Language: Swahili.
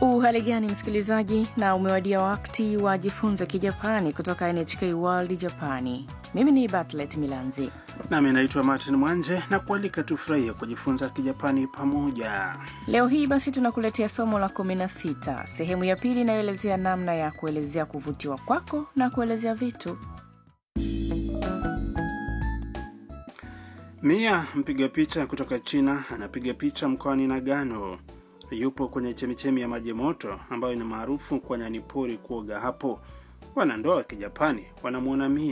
Uhali gani msikilizaji, na umewadia wakati wa jifunza Kijapani kutoka NHK World Japani. Mimi ni Batlet Milanzi. Nami naitwa Martin Mwanje na kualika tufurahie kujifunza Kijapani pamoja. Leo hii basi tunakuletea somo la 16 sehemu ya pili inayoelezea namna ya kuelezea kuvutiwa kwako na kuelezea vitu. Mia mpiga picha kutoka China anapiga picha mkoani Nagano. Yupo kwenye chemichemi ya maji moto ambayo ni maarufu kwa nyani pori kuoga hapo. Wanandoa wa Kijapani wanamwona Mia